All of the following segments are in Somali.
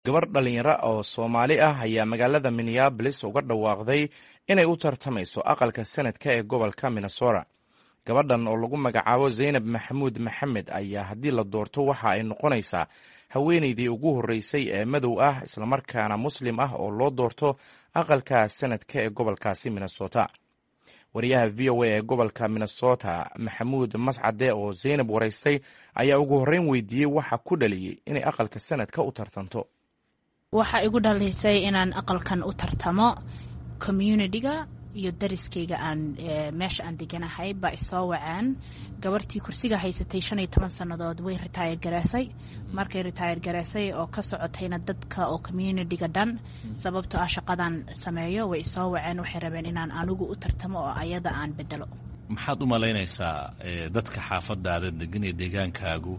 gabar dhalinyaro oo soomaali ah ayaa magaalada minneabolis uga dhawaaqday inay u tartamayso aqalka sanadka ee gobolka minnesota gabadhan oo lagu magacaabo zaynab maxamuud maxamed ayaa haddii la doorto waxa ay noqonaysaa haweeneydii ugu horreysay ee madow ah islamarkaana muslim ah oo loo doorto aqalka sanadka ee gobolkaasi minnesota wariyaha v o a ee gobolka minnesota maxamuud mascade oo zaynab waraystay ayaa ugu horreyn weydiiyey waxa ku dhaliyey inay aqalka sanadka u tartanto waxaa igu dhalisay inaan aqalkan u tartamo communitiga iyo dariskayga aan meesha aan deganahay baa isoo wacaan gabartii kursiga haysatay shan iyo toban sannadood way ritaayar gareysay markay ritaayar gareysay oo ka socotayna dadka oo communitiga dhan sababtoo ah shaqadan sameeyo way isoo waceen waxay rabeen inaan anigu u tartamo oo ayada aan bedelo maxaad u malaynaysaa dadka xaafadaada degan ee deegaankaagu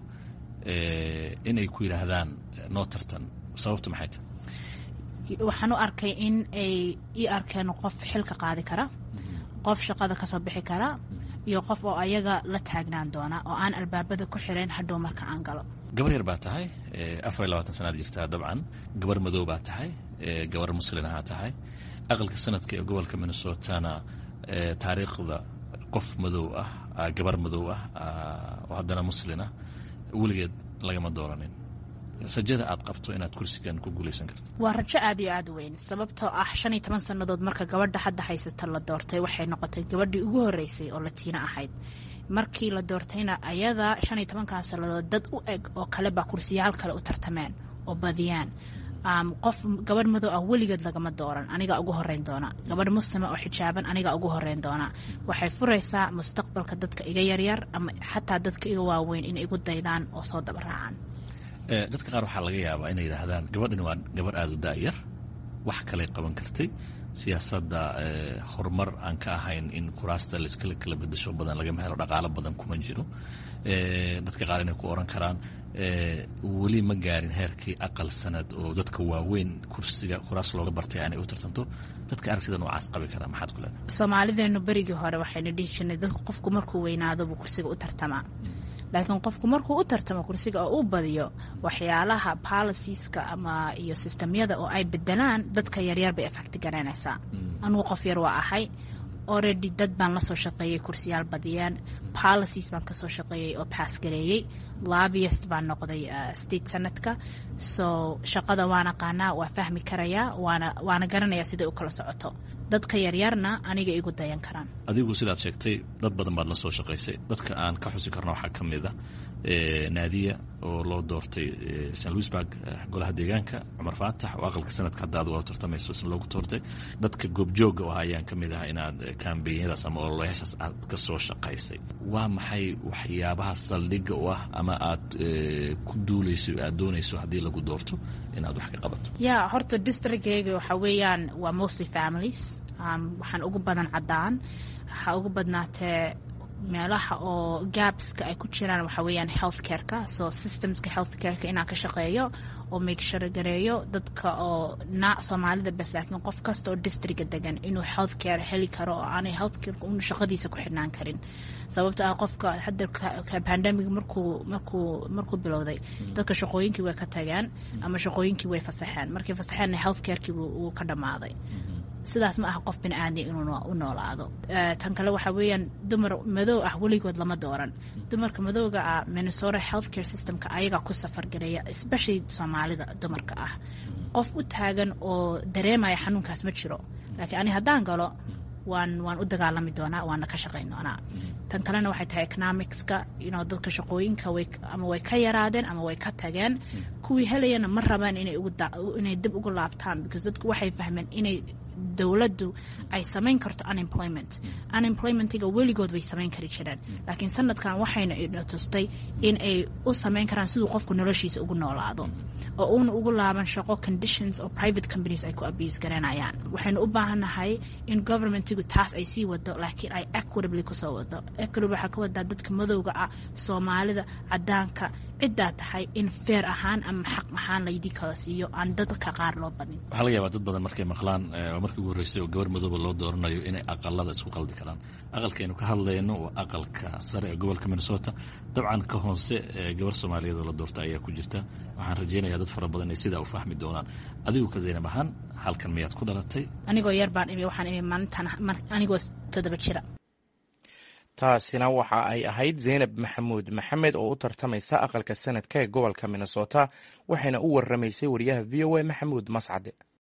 inay ku yidhaahdaan noo tartan sababtu maxay tahay waxaan u arkay in ay ii arkeen qof xilka qaadi kara qof shaqada kasoo bixi kara iyo qof oo ayaga la taagnaan doona oo aan albaabada ku xirayn hadhow marka aan galo gabar yar baa tahay afar iyo labaatan sanaad jirtaa dabcan gabar madow baa tahay gabar muslin ahaa tahay aqalka sanadka ee gobolka minnesotana taariikhda qof madow ah gabar madow ah oo haddana muslin ah weligeed lagama dooranin rajada aad qabto inaad kursigan ku guulaysan karto waa rajo aad iyo aad weyn sababtoo ah shan iyo toban sannadood marka gabadha hadda haysata la doortay waxay noqotay gabadhii ugu horreysay oo latiino ahayd markii la doortayna ayada shan iyo tobankan sannadood dad u eg oo kale baa kursiyaal kale u tartameen oo badiyaan qof gabadh madow ah weligeed lagama dooran anigaa ugu horeyn doona gabadh muslima oo xijaaban anigaa ugu horeyn doona waxay furaysaa mustaqbalka dadka iga yaryar ama xataa dadka iga waaweyn inay igu daydaan oo soo daba raacaan dadka qaar waxaa laga yaabaa inay yidhaahdaan gabadhani waa gabarh aada u da'yar wax kaley qaban kartay siyaasadda horumar aan ka ahayn in kuraasta laiskala kala bedasho badan lagama helo dhaqaalo badan kuma jiro dadka qaar inay ku oran karaan weli ma gaarin heerkii aqal sanad oo dadka waaweyn kursiga kuraas looga bartay aanay u tartanto dadka aragtida noocaas qabi karaa maxaad ku leedahay soomaalideenu berigii hore waxayna dhihi jirnay dadku qofku markuu weynaado buu kursiga u tartamaa laakiin qofku markuu u tartamo kursiga oo u badiyo waxyaalaha policieska ama iyo sistemyada oo ay bedelaan dadka yaryar bay effecti garanaysaa anugu qof yar waa ahay already dad baan lasoo shaqeeyey kursiyaal badiyeen policies baan kasoo shaqeeyey oo baas gareeyey lobbyist baan noqday state senadka so shaqada waan aqaanaa waa fahmi karayaa waana waana garanayaa siday u kala socoto dadka yaryarna aniga igu dayan karaan adigu sidaad sheegtay dad badan baad la soo shaqaysay dadka aan ka xusi karno waxaa ka mid a naadiya oo loo doortay st louisburg golaha deegaanka cumar faatax oo aqalka sanadka hadda aad waa tartamayso isna loogu doortay dadka goobjooga ah ayaan ka mid ah inaad kambenyadaas ama ololayaashaas aad ka soo shaqaysay waa maxay waxyaabaha saldhigga u ah ama aad ku duulayso aad doonayso haddii lagu doorto inaad wax ka qabato ya horta districtgayga waxaa weeyaan waa mostly families waxaan ugu badan caddaan waxaa ugu badnaatee meelaha oo gabska ay ku jiraan waxaa weeyaan health careka so systemska health careka inaan ka shaqeeyo oo makeshare gareeyo dadka oo na soomaalida bes laakiin qof kasta oo districga degan inuu health care heli karo oo aanay health careka unu shaqadiisa ku xidhnaan karin sababto ah qofka hadda pandemic markuu markuu markuu bilowday dadka shaqooyinkii way ka tageen ama shaqooyinkii way fasaxeen markay fasaxeenna health carekii wuu ka dhammaaday sidaas ma aha qof bini aadam inuu u noolaado tan kale waxaa weeyaan dumar madow ah weligood lama dooran dumarka madowga ah minnesota health care systemka ayagaa ku safar gareeya especially soomaalida dumarka ah qof u taagan oo dareemaya xanuunkaas ma jiro laakiin ani haddaan galo waan waan u dagaalami doonaa waana ka shaqayn doonaa tan kalena waxay tahay economicska ino dadka shaqooyinka way ama way ka yaraadeen ama way ka tageen kuwii helayana ma rabaan inay inay dib ugu laabtaan because dadku waxay fahmeen inay dowladdu ay samayn karto unemployment unemploymentiga weligood way samayn kari jireen laakiin sanadkan waxayna ina tustay in ay u samayn karaan siduu qofku noloshiisa ugu noolaado oo uuna ugu laaban shaqo conditions oo private companies ay ku abuse garanayaan waxaynu u baahannahay in governmentigu taas ay sii wado laakiin ay equitably kusoo wado equity waxaa ka wadaa dadka madowga ah soomaalida cadaanka ciddaa tahay in feer ahaan ama xaq ahaan laydii kala siiyo aan dadka qaar loo badin waxaa laga yaabaa dad badan markay maqlaan waa markii ugu horreysay oo gabar madooba loo dooranayo inay aqalada isku qaldi karaan aqalkaaynu ka hadlayno waa aqalka sare ee gobolka minnesota dabcan ka hoose gabar soomaaliyeed oo la doorta ayaa ku jirta waxaan rajaynayaa dad fara badan inay sidaa u fahmi doonaan adigu ka zaynab ahaan halkan miyaad ku dhalatay anigoo yar baan imi waxaan imi maalintan anigoo toddoba jira taasina waxa ay ahayd zaynab maxamuud maxamed oo u tartamaysa aqalka sanadka ee gobolka minnesota waxayna u waramaysay wariyaha v o a maxamuud mascade